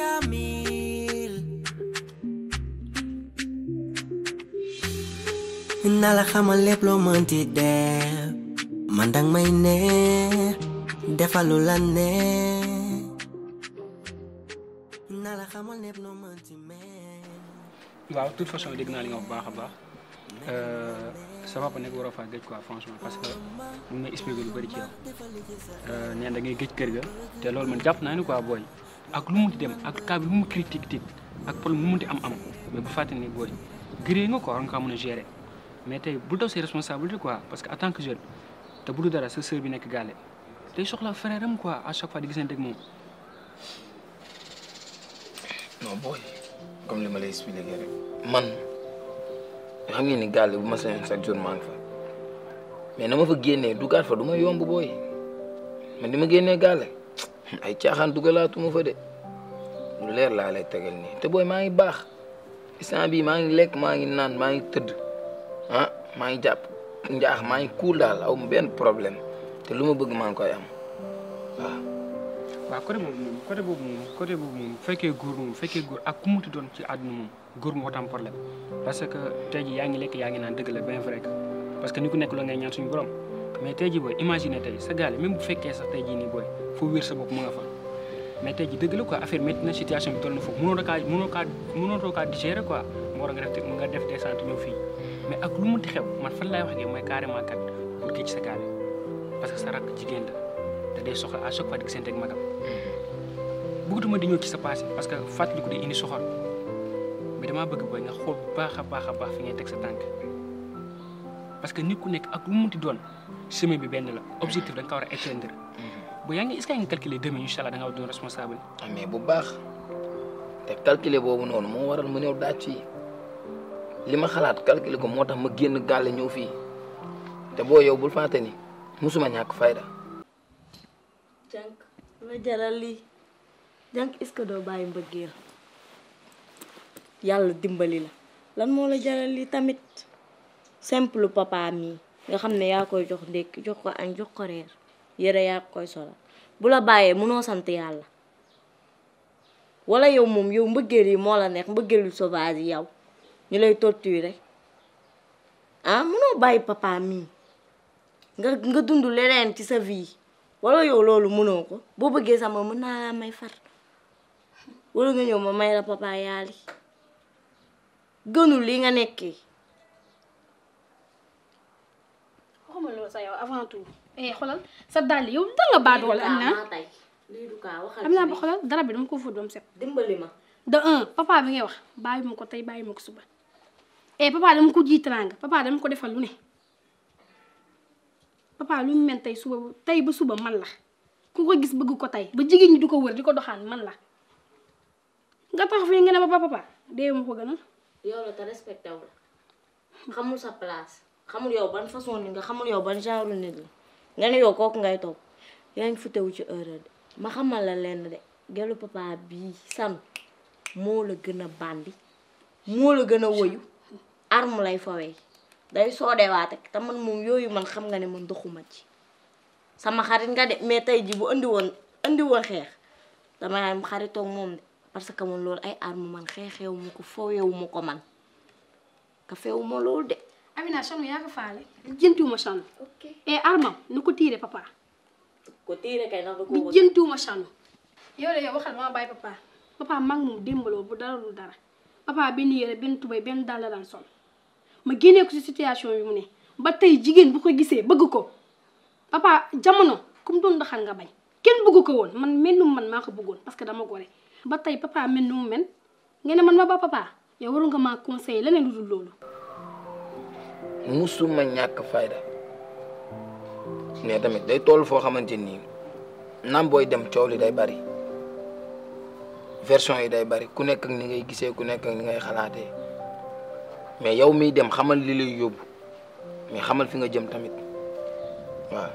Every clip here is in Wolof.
kaamil naa la xamal lépp loo mënti def man dang may ne defalu la ne naa la xamal lépp loo mënti mel waaw de toute façon dégg naa li nga wax bu baax a baax sa papa nekk waroo faa géej quoi franchement parce que mu may expliqué lu bëri ci yow nee da ngay géej kër ga te loolu man jàpp naa ni quoi booy ak lu munti dem ak cas bi lu mu critique tit ak problème mu munti am am mais bu fàtte ni booy gëree nga quoi war nga kaa mën a gérer mais tey bu daw ses responsabilités quoi parce que en tant que jeune te bu du dara sa sœur bi nekk gaale tey soxla frère am quoi à chaque fois di gisante ak moom non booy comme li ma lay expliqué rek man xam ngeen ni gàlle bu ma sañoon chaque jour maa ngi fa mais na ma fa génnee dugaat fa du ma yomb booy man di ma génnee gàlle ay caaxaan dugalaatuma fa de lu leer laa lay tegal nii te booy maa ngi baax instant bii maa ngi lekk maa ngi naan maa ngi tëdd ah maa ngi jàpp njaax maa ngi kuul daal aw ma benn problème te lu ma bëgg maa ngi koy am waaw. waaw côté boobu moom côté boobu moom côté boobu moom bu fekkee góor moom bu fekkee góor ak ku muti doon ci àdduna moom góor moo tam problème parce que tey jii yaa ngi lekk yaa ngi naan dëgg la bien vrai que parce que ni ku nekk loo ngay ñaan suñu borom mais tey jii booy imagine tey sa gaale même bu fekkee sax tey jii nii booy foo wér sa bopp mu nga fa mais tey jii dëgg la quoi affaire métti na situation bi toll na foofu mënoo kaa mënoo kaa mënoo kaa digérer quoi moo war nga def nga def descente ñëw fii mais ak lu munti xew man fan laay wax ak yow mooy carrément kat pour géej sa gaale parce que sa rakk jigéen la te day soxla à chaque fois di gisante ak magam bëggatuma di ñëw ci sa passé parce que fàttaliku day indi soxor mais damaa bëgg booy nga xool bu baax a baax a baax fi ngay teg sa tànk parce que nit ku nekk ak lu mu munti doon chemin bi benn la objectif da nga ko war a atteindre bu yaa ngi est-ce que yaa ngi calculer demain incha allah da nga war doon responsable. ah mais bu baax te calculer boobu noonu moo waral mu ñëw daaj fii li ma xalaat calculer ko moo tax ma génn gàlle ñëw fii te boo yow bul fàtte ni musuma ñàkk fayda. jànk la jaral lii jànk est-ce que doo bàyyi mbëggeel yàlla dimbali la lan moo la jaral lii tamit simple papa mii nga xam ne yaa koy jox ndékki jox ko añ jox ko reer yére yaa koy solal bu la bàyyee mënoo sant yàlla wala yow moom yow mbëggeel yi moo la neex mbëggeelu sauvage yi yow ñu lay torturer ah mënoo bàyyi papa mii nga nga dund leneen ci sa vie wala yow loolu mënoo ko boo bëggee sama mën naa laa may far wala nga ñëw ma may la papa yaali gënul li nga nekkee waxuma loolu sa yow avant tout eh xoolal sa dàll yow da nga baat wala am naa tey lii du kaa waxal am naa ba xoolal dara bi dama ko fóot ba mu set dimbali ma de un papa bi ngay wax bàyyi ma ko tey bàyyi ma ko suba eh papa dama ko ji teraanga papa dama ko defal lu ne papa lu mu mel tey suba tey ba suba man la ku ko gis bëgg ko tey ba jigéen ñi di ko wër di ko doxaan man la nga tax fii nga ne ba papa dee ma ko gënal yow la te respecté wu la xamul sa place xamul yow ban façon nit nga xamul yow ban genre nit la nga ne yow kooku ngay toog yaa ngi futewu ci erreur de ma xamal la lenn de gelu papa bii san moo la gën a bandi moo la gën a woyu arme lay fawee day soodewaate te man moom yooyu man xam nga ne man doxuma ci sama xarit nga de mais tey ji bu andi woon andi woon xeex dama am xaritoog moom de parce que man loolu ay arme man xeexewu ma ko fooyewu ma ko man ka feewu ma loolu de Amina chanu yaa ko faale jëntuwuma chanu ok eh armam nu ko tiire papa ko tiire kay ndax da ko bi jëntuwuma chanu yow de yow waxal ma bàyyi papa papa mag moom démbaloo bu dara lu dara papa benn yére benn tubay benn dàll la daan sol ma génnee ko ci situation yu mu ne ba tey jigéen bu ko gisee bëgg ko papa jamono comme doon doxal nga bañ kenn bëgg ko woon man mel nu man maa ko bëggoon parce que dama gore ba tey papa mel nu mu mel nga ne man ma ba papa yow waru nga maa conseiller leneen lu dul loolu musuma ñàkk fayda mais tamit day toll foo xamante nii naam booy dem coow li day bari version yi day bari ku nekk ak ni ngay gisee ku nekk ak ni ngay xalaatee mais yow miy dem xamal li lay yóbbu mais xamal fi nga jëm tamit waaw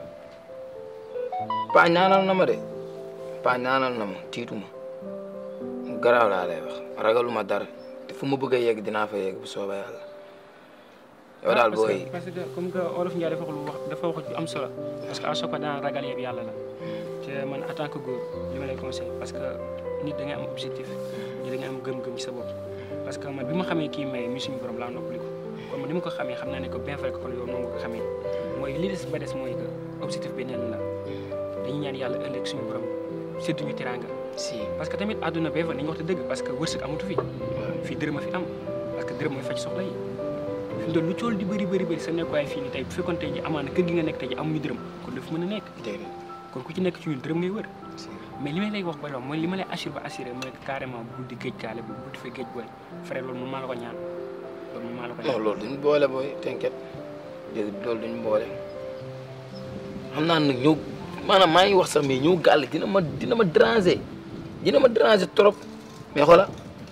pa ñaanal na ma de pa ñaanal na ma tiitu ma garaaw laa lay wax ragaluma dara te fu ma bëgg a yegg dinaa fa yegg bu soobee yàlla yow daal parce que booy parce que comme que olof Ndiaye dafa wax lu wax dafa wax ju am solo parce que à chaque fois daan ragal yëpp yàlla la te te man en tant que góor li ma lay conseil parce que nit da ngay am objectif nit da ngay am gëm-gëm ci sa bopp parce que man bi ma xamee kii may mi suñu borom laa noppaliku kon man ni ma ko xamee xam naa ne que bien vrai que kon yow noonu nga ko xamee mooy li des ba des mooy que objectif bi neen la dañuy ñaan yàlla ëllëg suñu borom séddu ñu teraanga si parce que tamit àdduna bee fa nañu wax te dëgg parce que wërsëg amatu fi fii dërëm a fi am parce que dërëm mooy faj soxla yi fi mu toll lu cool di bëri bëri bëri sa nekkuwaay fii nii tey bu fekkoon tey ji amaana kër gi nga nekk tey ji amuñu dërëm kon dafa mën a nekk déedéet kon ku ci nekk ci ñun dërëm ngay wër si mais li may lay wax ba doon mooy li ma lay assuré ba assuré mooy que carrément bul di géej gaale bi bul di fa géej booy frère loolu man maa la ko ñaan loolu man maa la ko non ñaan loolu duñ boole booy t'inquiète déedéet loolu duñ boole xam naa nag ñëw maanaam maa ngi wax sax mais ñëw gàll dina ma dina ma déranger dina ma déranger trop mais xoola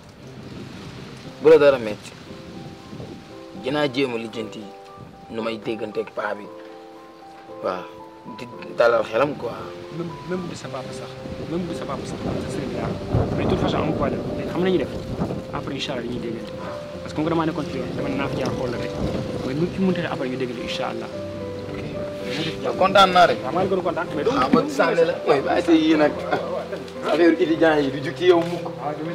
bu la dara metti dinaa jéem a lijjanti nu may dégganteeg paa bi waaw di dalal xelam quoi même même bu di sa papa sax même bu di sa papa sax sa sëriñ laa mais de toute façon amul problème léegi xam nañu def après incha allah dañuy déggante parce que comme que damaa nekkoon ci yoon dama ne naa fi jaar xool la rek mais nu ci mënti après ñu déggante incha allah. kontaan naa rek waaw maa ngi gën a kontaan mais ah ba sànni la mooy bàyyi sa yii nag affaire étudiant yi du jug ci yow mukk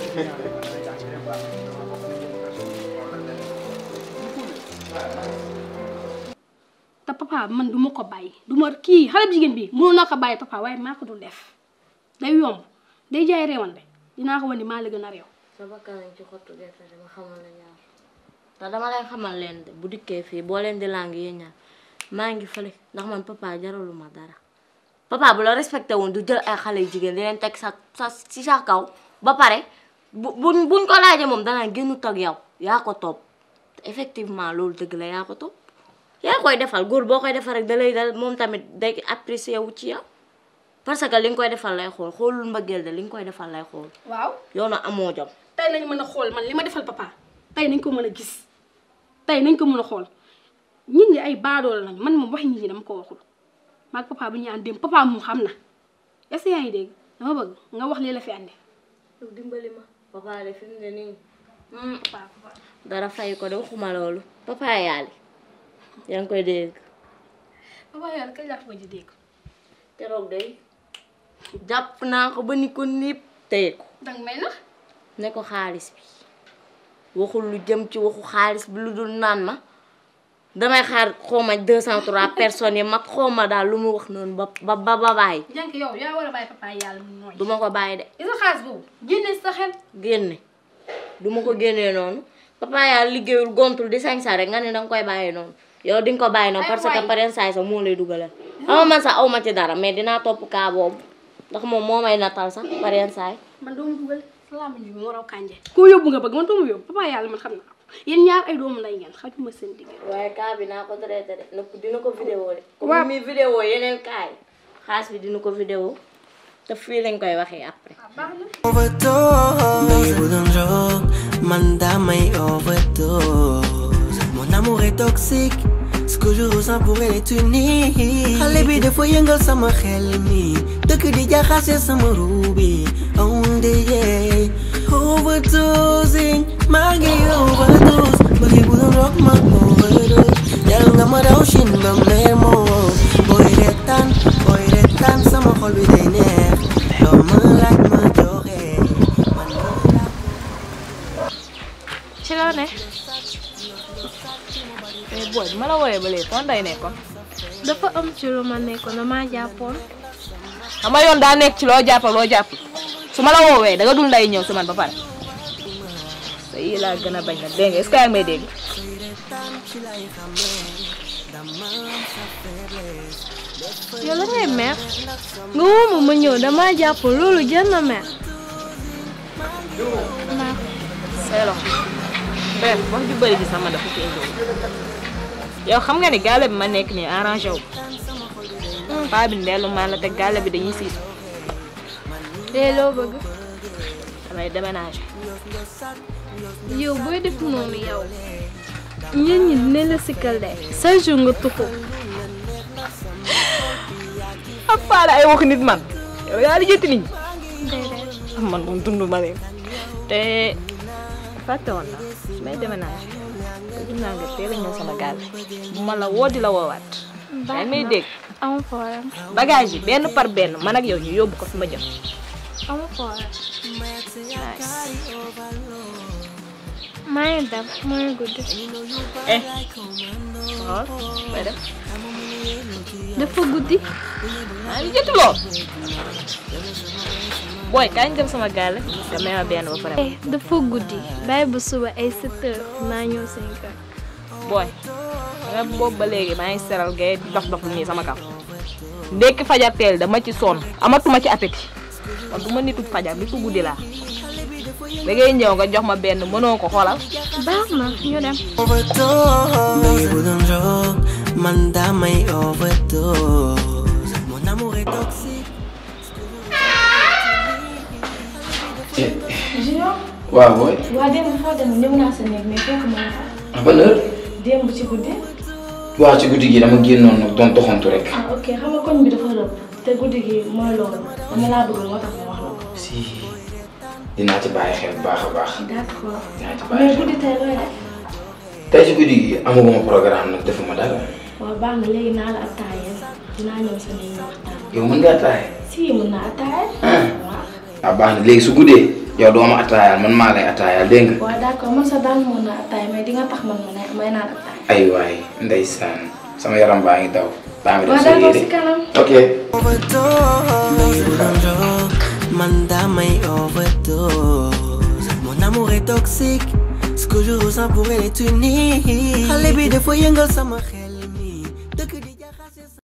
te papa man du ma ko bàyyi du ma kii xale bu jigéen bi mënoon naa ko bàyyi papa waaye maa ko dul def day yomb day jaay réewante dinaa ko wan ni maa la gën a réew sa bakkan lañ ci xottu gerte dama xamal la ñaar te dama lay xamal leen de bu dikkee fii boo leen di lang yéen ñaar maa ngi fële ndax man papa jaralu ma dara papa bu la respecté woon du jël ay xale yu jigéen di leen teg sa sa si sa kaw ba pare bu buñ buñ ko laajee moom danaa génnu tag yow yaa ko topp te effectivement loolu dëgg la yaa ko topp yaa koy defal góor boo koy defal rek da lay dal moom tamit day apprécier wu ci yow parce que li nga koy defal lay xool xoolul mbëggeel de li nga koy defal lay xool waaw yow na amoo jom tey lañ mën a xool man li ma defal papa tey nañ ko mën a gis tey nañ ko mën a xool nit ñi ay baadool lañ man moom wax nit ñi dama ko waxul maag papa bu ñu ànd dem papa moom xam na est-ce que yaa ngi dégg dama bëgg nga wax lii la fi andi yow dimbali ma papa de fi mu ne nii papa papa dara fay ko de waxuma loolu papa yaali yaa ngi koy dégg papa yàlla kañ laa ko ji dégg keroog day jàpp naa ko ba ni ko niip téye ko danga may nax ne ko xaalis bi waxul lu jëm ci waxu xaalis bi lu dul naan ma damay xaar xawma deux cent trois personnes yi mag xawma daal lu mu wax noonu ba ba ba ba bàyyi jànk yow yaa war a bàyyi papa yàlla mu nooy du ma ko bàyyi de gis nga xaalis boobu génne sa xel génne du ma ko génnee noonu papa yaa liggéeyul gontul di sañ sa rek nga ne danga koy bàyyi noonu yow di nga ko bàyyi noonu Ay parce que waay. pareen saay sax moo lay dugalal xam nga man sax aw ma ci dara mais dinaa topp kaa boobu ndax moom moo may natal sax pareen saay man doomu dugal salaam ji bi moo raw kànje koo yóbbu nga bëgg man doomu yóbbu papa yàlla man xam naa ko yéen ñaar ay doomu lay ngeen xajuma seen digg waaye kaa bi naa ko traité de nëpp dina ko vidéo de Waaw. comme mi vidéo yeneen kaay xaas bi dina ko vidéo te fii lañ koy waxee après baax na overdose Baby bu doon drogue man damay overdose Mon amour est toxique Ce que je ressens pour elle est unique Xale bi dafa yëngal sama xel mi dëkk di jaxase sama ruubi Oh yeah Overdosing maa ngi overdose Baby bu doon drogue ma overdose Jal nga ma daw chin ba mer moo Booy retaan booy retaan sama xol bi day neex Loo ma laaj ma joxe man ma laaj ci loo ne mais booy bi ma la wooyee ba léegi fan day nekkoon dafa am ci lu ma nekkoon damaa jàppoon xam nga yoon daa nekk ci loo jàpp ak loo jàpp su ma la woowee da nga dul nday ñëw si man ba pare sa yi laa gën a bañ nag dégg nga est-ce que yaa ngi may dégg yow la ngay mer nga woo ma ma ñëw damaa jàppoon loolu jar na mer naa say loxo bref wax ju bëri ji sama dafa fi indi yow xam nga ni gaale bi ma nekk nii arrangé wu paa bi ndellu maan la te gaale bi dañuy siis léegi loo bëgg damay déménagé yow booy def noonu yow ñit ñi dinañ la sikkal de chaque jour nga tuxu ak faale ay wax nit man yow yaa di jëtti nit ñi déedéet man moom dund ma leen te fàtte woon na su may déménagé te gis naa nga teel a ñëw sama gaal bu ma la woo di la woowaat yaa ngi may dégg amul problème bagage yi benn par benn man ak yow ñu yóbbu ko fi ma jëm amul problème maa ngi dem maa ngi guddi eh xool may def dafa guddi maa ngi jotuloo booy kañ dem sama gaale te may ma benn ba pare eh dafa guddi bàyyi ba suba ay 7 heures naa ñëw seen kër booy nga boobu ba léegi maa ngi seral gay dox dox lu nii sama kaw ndekki fajar teel dama ci sonn amatuma ci appétit kon du ma nitu fajar bi fu guddi laa da ngay ñëw nga jox ma benn mënoo ko xoolal baax na ñu dem Baby bu doon drogue man damay overdose Mon amour est toxique Junior waaw booy. waa démb foo dem ñëw naa sa néeg mais fekk ma fa ah ban heure. démb ci guddi waaw ci guddi gi dama génnoon nag doon doxantu rek. ah ok xam nga koñ bi dafa rëbb te guddi gi mooy loolu dama laa bëgg moo tax ma wax la ko si dinaa ci bàyyi xel bu baax a baax. d'accord dinaa ci bàyyi mais xel. guddi tey looy def tey ci guddi gi amaguma programme nag defuma dara. waaw baax na léegi naa la attaayal dinaa ñëw sa néeg ñu waxtaan yow mën ngaa taay. si mën naa attaayal ah waaw waaw baax na léegi su guddee yow doo ma attaayaal man maa lay attaayaal dégg nga. waaw d'accord man sa daan mën naa attaay mais di nga tax man ma ne may naan attaay ay waay ndeysaan sama yaram baa ngi daw. baa ngi def waaw sa d'accord yére. si kanam ok. Overdose bu doon drogue man damay overdose Mon amour est toxique Ce que je ressens pour elle est unique Xale bi dafa yëngal sama xel mi dëkk di jaxase sa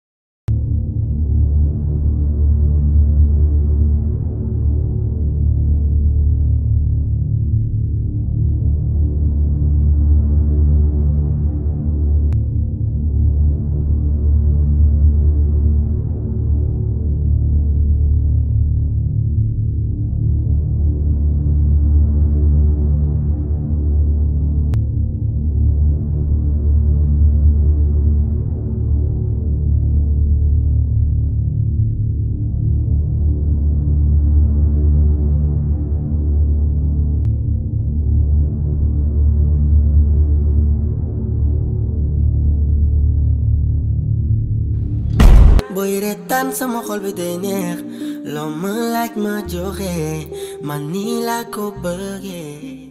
booy retaan sama xol bi day neex loo ma laaj ma joxe man nii laa ko bëggee